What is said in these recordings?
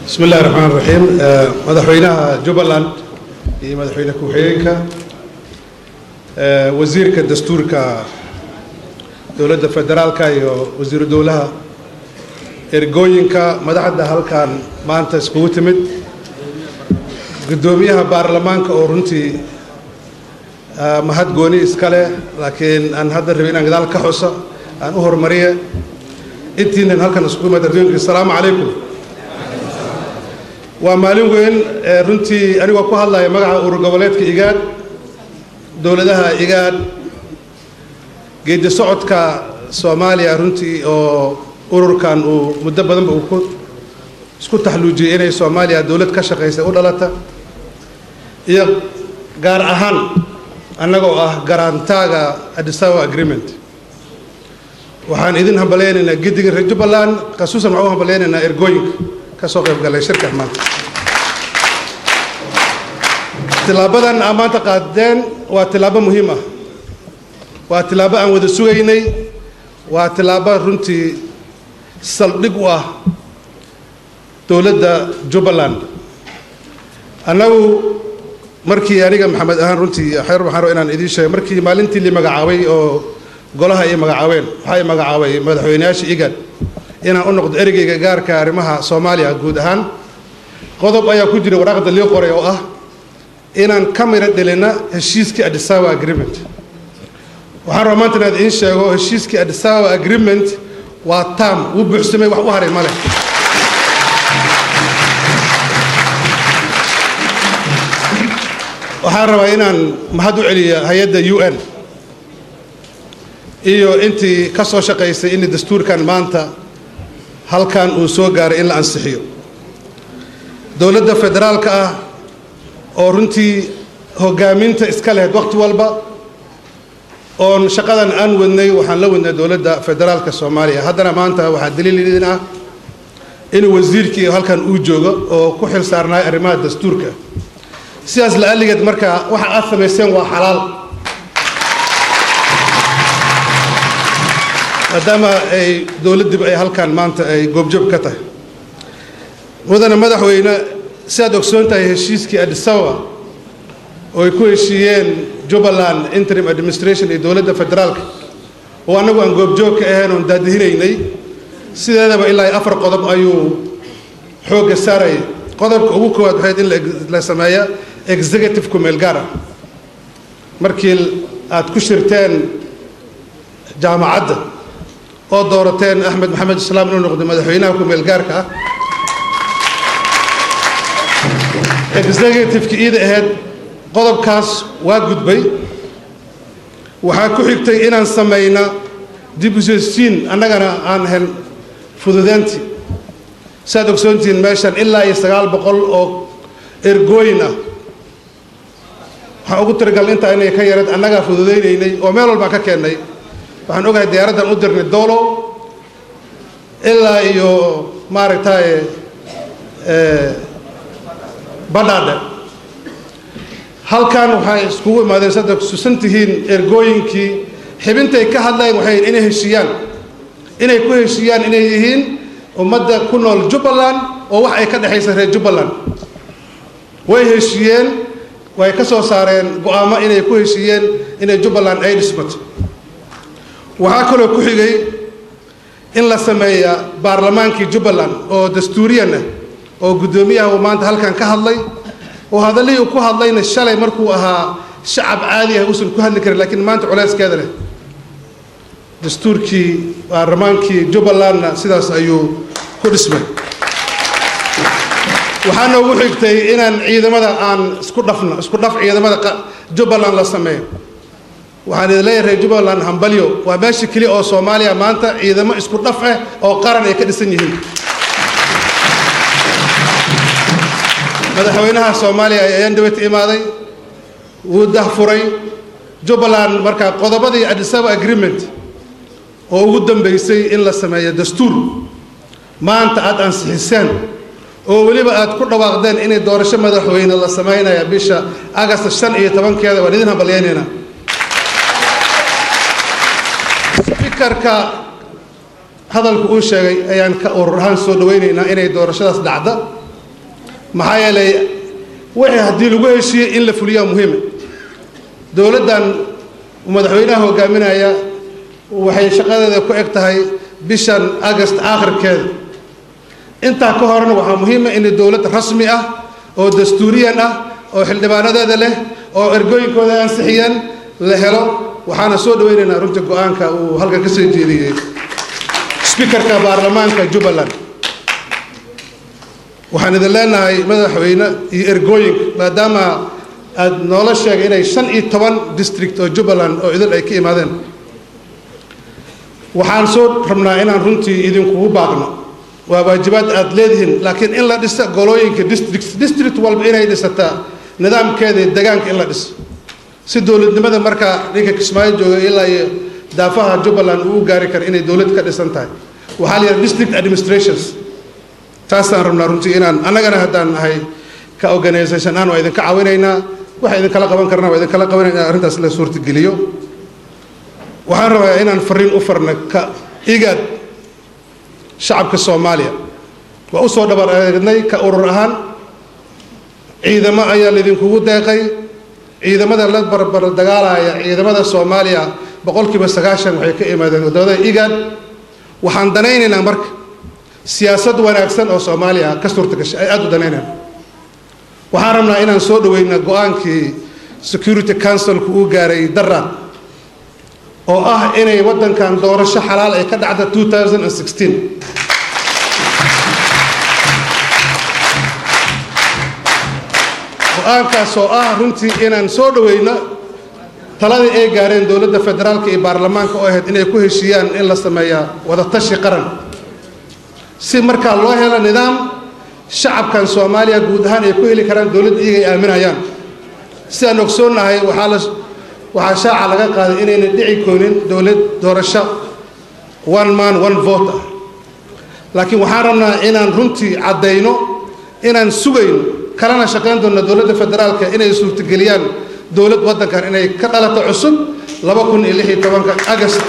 bismi illahi raxmaan raxiim madaxweynaha jubbaland iyo madaxweyne ku-xigeenka wasiirka dastuurka dowladda federaalka iyo wasiiru dowlaha ergooyinka madaxda halkan maanta iskugu timid guddoomiyaha baarlamaanka oo runtii mahad gooni iska leh laakiin aan hadda rabay inaan gadaal ka xuso aan u horumariye intiinan halkan iskugu imad ardooyinka asalaamu calaykum waa maalin weyn runtii anigoo ku hadlaya magaca urur goboleedka igaad dowladaha igaad geedi socodka soomaaliya runtii oo ururkan uu muddo badanba uu ku isku taxluujiyey inay soomaaliya dowlad ka shaqaysa u dhalata iyo gaar ahaan annagoo ah garaantaaga adisaba agreement waxaan idin hambalaynaynaa giddiga reer jubbaland khasuusan waxaan u hambalaynaynaa ergooyinka ka soo qayb galay shirkan maanta tilaabadan aa maanta qaadeen waa tilaabo muhiim ah waa tilaabo aan wada sugaynay waa tilaabo runtii saldhig u ah dowladda jubbaland annagu markii aniga maxamed ahaan runtii xeer waxaan raba inaan idiin sheego markii maalintii li magacaabay oo golaha ay magacaabeen waxay magacaabay madaxweyneyaasha igad inaan u noqdo ereyga gaarka arrimaha soomaaliya guud ahaan qodob ayaa ku jira waraaqda lii qoray oo ah inaan ka miro dhelina heshiiskii adisaba agreement waxaan rabaa maanta inaad idiin sheego heshiiskii adisaba agreement waa tam wuu buuxsamay wax u haray male waxaan rabaa inaan mahad u celiya hay-adda u n iyo intii ka soo shaqaysay in dastuurkan maanta halkan uu soo gaaray in la ansixiyo dowladda federaalka ah oo runtii hoggaaminta iska lehed wakhti walba oon shaqadan aan wadnay waxaan la wadnay dowladda federaalka soomaaliya haddana maanta waxaa daliil idin ah inuu wasiirkii halkan uu joogo oo ku xil saarnaay arrimaha dastuurka sidaas la-aligeed marka waxa aad samayseen waa xalaal maadaama ay dowladdiiba ay halkan maanta ay goobjoob ka tahay mudane madaxweyne si aad ogsoon tahay heshiiskii adisababa oo ay ku heshiiyeen jubbaland interim administration iyo dowladda federaalka oo annagu aan goobjoog ka ahayn oon daadihinaynay sideedaba ilaa afar qodob ayuu xoogga saarayay qodobka ugu koowaad waxayd in la sameeya executive kumeel gaar ah markii aad ku shirteen jaamacadda oo doorateen axmed maxamed islaam inuu noqdo madaxweynaha kumeel gaarka ah executiveki iida ahayd qodobkaas waa gudbay waxaa ku xigtay inaan samayna dib usosiin annagana aan ahayn fududeyntii saaad ogsoontihiin meeshan ilaa iyo sagaal boqol oo ergooyin ah waxaan ugu tiragalnay intaa inay ka yareed annagaa fududaynaynay oo meel walbaan ka keennay waxaan ogahay diyaaraddan u dirnay doolo ilaa iyo maaragtay badhaadhe halkan waxay iskugu imaadeen sada susan tihiin ergooyinkii xibintay ka hadlayeen waxay inay heshiiyaan inay ku heshiiyaan inay yihiin ummadda ku nool jubbaland oo wax ay ka dhexaysa reer jubbaland way heshiiyeen way ka soo saareen go-aamo inay ku heshiiyeen inay jubbaland ay dhismato waxaa kaloo ku xigay in la sameeya baarlamaankii jubbaland oo dastuuriyan ah oo guddoomiyaha uu maanta halkan ka hadlay oo hadallihii uu ku hadlayna shalay markuu ahaa shacab caadi ah uusan ku hadli karin laakiin maanta culeyskeeda leh dastuurkii baarlamaankii jubbalandna sidaas ayuu ku dhismay waxaa noogu xigtay inaan ciidamada aan isku dhafno isku dhaf ciidamada jubbaland la sameeyo waxaan idin leeyahay reer jubbaland hambalyo waa meesha keliya oo soomaaliya maanta ciidamo isku dhaf ah oo qaran ay ka dhisan yihiin madaxweynaha soomaaliya ayaan daweyta imaaday wuu dahfuray jubbaland markaa qodobadii adisaba agreement oo ugu dambaysay in la sameeyo dastuur maanta aad ansixiseen oo weliba aad ku dhawaaqdeen inay doorasho madaxweyne la samaynaya bisha agasta shan iyo tobankeeda waan idin hambalyaynaynaa spikarka hadalku uu sheegay ayaan ka urur ahaan soo dhawaynaynaa inay doorashadaas dhacda maxaa yeelay wixii haddii lagu heshiiyey in la fuliyaa muhiima dowladdan madaxweynaha hogaaminaya waxay shaqadeeda ku eg tahay bishan agast aakhirkeeda intaa ka horena waxaa muhiima in dowlad rasmi ah oo dastuuriyan ah oo xildhibaanadeeda leh oo ergooyinkooda ansixiyeen la helo waxaana soo dhawaynaynaa runtii go-aanka uu halkan ka soo jeediyey sbikarka baarlamaanka jubbaland waxaan idin leenahay madaxweyne iyo ergooyinka maadaama aad noola sheegay inay shan iyo toban district oo jubbaland oo idil ay ka imaadeen waxaan soo rabnaa inaan runtii idinkugu baaqno waa waajibaad aad leedihiin laakiin in la dhisa golooyinka district district walba inay dhisataa nidaamkeeda iyo degaanka in la dhiso si dowladnimada markaa ninka kismaayo jooga ilaa iyo daafaha jubbaland uu gaari kara inay dowlad ka dhisan tahay waxaa la yidhaha district administrations taasaan rabnaa runtii inaan annagana haddaan nahay ka organisation aan waa idinka caawinaynaa waxa idinkala qaban karna waa idinkala qabanayna in arrintaas la suurtageliyo waxaan rabaa inaan fariin u farna ka igaad shacabka soomaaliya waa u soo dhabar eegnay ka urur ahaan ciidamo ayaa laydinkugu deeqay ciidamada la barbar dagaalaya ciidamada soomaaliya boqolkiiba sagaashan waxay ka imaadeen wadamada igaad waxaan danaynaynaa marka siyaasad wanaagsan oo soomaaliya ka suurta gashay ay aada u danaynayaan waxaan rabnaa inaan soo dhaweyna go-aankii security councilku uu gaaray daraad oo ah inay waddankan doorasho xalaal ay ka dhacda 2016 go-aankaas oo ah runtii inaan soo dhaweyno taladii ay gaareen dowladda federaalka iyo baarlamaanka oo ahayd inay ku heshiiyaan in la sameeyaa wadatashi qaran si markaa loo helo nidaam shacabkan soomaaliya guud ahaan ay ku heli karaan dowladda iyaga ay aaminayaan sidaan ogsoonnahay waxaa la waxaa shaaca laga qaaday inayna dhici koonin dowlad doorasho one man one vote ah laakiin waxaan rabnaa inaan runtii caddayno inaan sugayno kalena shaqayn doonno dowladda federaalka inay suurtageliyaan dowlad waddankan inay ka dhalato cusub laba kun iyo lix iyo tobanka agast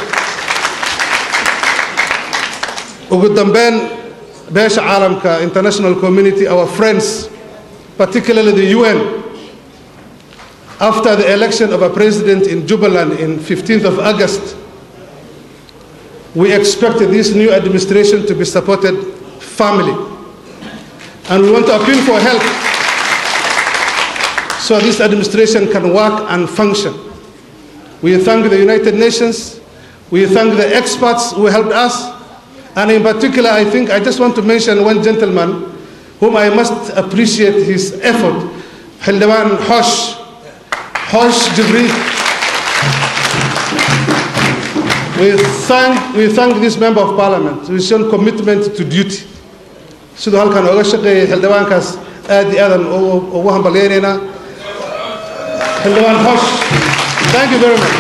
ugu dambeyn beesha caalamka international community our friends particularly the UN after the election of a president in Jubaland in 15th of August, we expect this new administration to be supported firmly. And we want to appeal for help so this administration can work and function. We thank the United Nations. We thank the experts who helped us. And in particular, I think I just want to mention one gentleman whom I must appreciate his effort, Hildewan Hosh, Hosh Jibril. We thank, we thank this member of parliament who has shown commitment to duty. siduu halkan ooga shaqeeyay xildhibaankaas aad iyo aadan ugu hambalyaynaynaa xildhibaan hosh thank you very much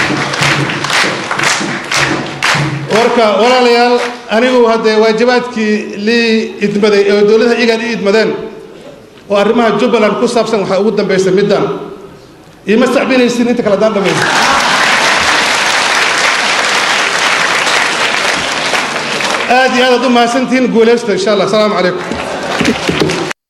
warka walaalayaal anigu haddee waajibaadkii lii idmaday oo dowladaha igaan i idmadeen oo arrimaha jubbaland ku saabsan waxaa ugu dambaysa middan iima sacbinaysin inta kale haddaan dhamayso aad iyo aad aad u mahadsantihiin guulaysta insha allah asalaamu calaykum